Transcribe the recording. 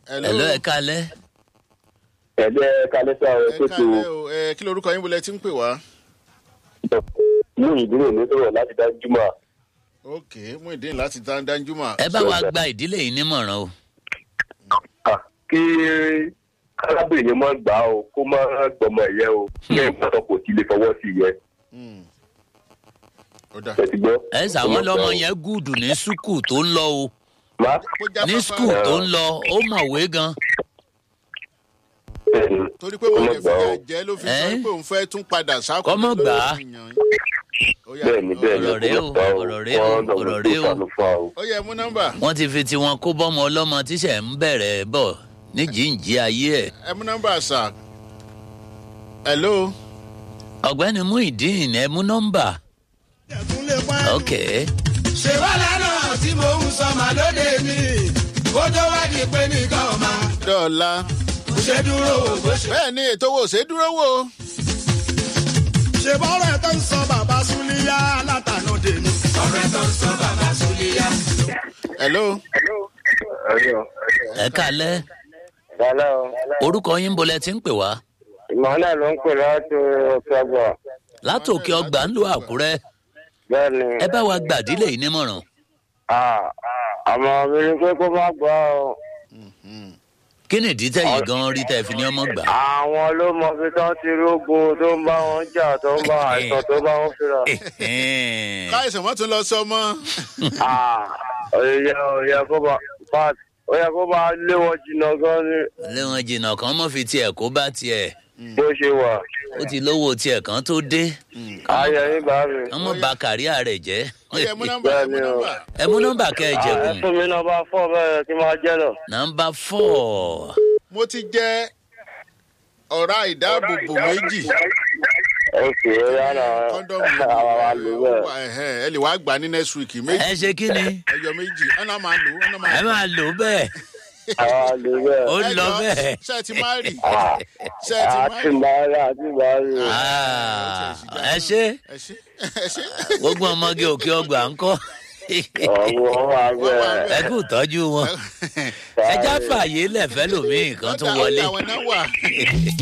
ẹ̀lọ́ ẹ̀ kalẹ́ ẹ̀lẹ́ kálẹ́sà ẹ ẹ̀ tó tó kálẹ̀ o ẹ kí lorúkọ yín bolẹ̀ tí ń pè wá. mú ìdúró mi sọ̀rọ̀ láti dá júmọ̀ ok mú ìdí láti dá dájú mà. ẹ bá wa gba ìdílé yìí nímọ̀ràn o kí arábìnrin mọ́ gbà ó kó má gbọmọ ẹ̀yẹ o kí ẹ̀ gbọ́dọ̀ kò sí lè fọwọ́ sí yẹ Hmm. ó dà ẹ ti gbọ́. ẹ sàwọn lọmọ yẹn gùdù ní sùkù tó ń lọ o má Kó jáfáfá. ní sùkù tó ń lọ ó mọ̀wé gan bẹ́ẹ̀ni torí pé wọ́n lè Kó má gbà fìyà ó. jẹ́ ló fi sọ Ẹ́? pé òun fẹ́ tún padà sáko. Kọ́mọ gbà á. bẹ́ẹ̀ni bẹ́ẹ̀ni Ọ̀rọ̀ rèé o, ọ̀rọ̀ rèé o, ọ̀rọ̀ rèé o. ó yẹ mú nọ́mbà wọ́n ti fi tiwọn kó bọ́mọ ọlọ́mọ tíṣẹ̀ ń bẹ̀rẹ̀ bọ̀ ní jíǹjí ayé ẹ̀ ẹ mú nọ́mbà sà. hello. ọ̀gbẹ́ni muhyiddin ẹ mú nọ́mbà ok ṣe wá lánà tí mò ń sọ màá lóde mi kó tó wá di pé nìkan ò máa dọ́ọ̀la. kò ṣe dúró wò bó ṣe. bẹ́ẹ̀ ni ètò wo ṣe dúró wò. ṣe bọ́rọ̀ ẹ̀ tó ń sọ bàbá súnlíyá látànà dèmi. ọ̀rọ̀ ẹ̀ tó ń sọ bàbá súnlíyá. hello. ẹ kalẹ́ Hello. orúkọ yín bolẹ̀ ti ń pè wá ìmọ̀lẹ́ ló ń pè láti ọ̀sọ́gbọ̀ látòkè ọgbà ń lo àkúrẹ́ bẹ́ẹ̀ni ẹ bá wa gba ìdílé yìí nímọ̀ràn àmọ́ mi ni pé kó má gbọ́ ọ. kí ni ìdí tẹ̀yìn gan rí tẹ̀ fi ní ọmọ gbà. àwọn ló mọ ibi tó ti rógun tó ń bá wọn jà tó ń bá àìsàn tó bá wọn fira. káyọ̀sẹ̀ wọ́n tún lọ sọ mọ́. òye òye kó bá bá ó yẹ kó bá lé wọn jìnnà gan ni lé wọn jìnnà kan mọ́ fi tiẹ̀ kó bá tiẹ̀ bó ṣe wà. ó ti lówó tiẹ̀ kan tó dé ayé yín bá mi. wọ́n mọ̀ bà kàríà rẹ̀ jẹ́. ó yẹ mú nọ́mbà ẹ mú Bẹ́ẹ̀ni o. nọ́mbà. ẹ mú nọ́mbà kẹ́ ẹ ẹ jẹ̀kùn fún mi náà bá fọ́ bẹ́ẹ̀ kí n máa jẹ́ lọ. nọ́mbà fọ́ọ̀. mo ti jẹ ọ̀rá ìdáàbòbò méjì. ok ó yá náà kọ́ńdọ̀mù àwọn wa lò bẹ́ẹ̀. ẹ̀hẹ́n, ẹ lè wá gbà ní next week méjì. ẹ ṣe kí ni ẹyọ méjì ọ̀nà máa lò ọ̀nà máa ẹ lò. máa lò bẹ́ẹ̀ àwọn wa lò bẹ́ẹ̀. ó Ẹ lọ jọ̀ọ́, bẹ́ẹ̀. ṣé ẹ ti máa rì ṣé ẹ ti máa àti rì. bàárì àti bàárì. Ah, ẹ ṣe ẹ ṣe ẹ ṣe. gbogbo ọmọge òkè ọgbà ń kọ́ ọ̀gbọ́n wà bẹ́ẹ̀. ẹ kú tọ́jú wọn ẹ já fààyè lẹ̀fẹ́ lòmíì kan tún Ọ̀dà- wọlé. ọ̀dà àwọn náà wà.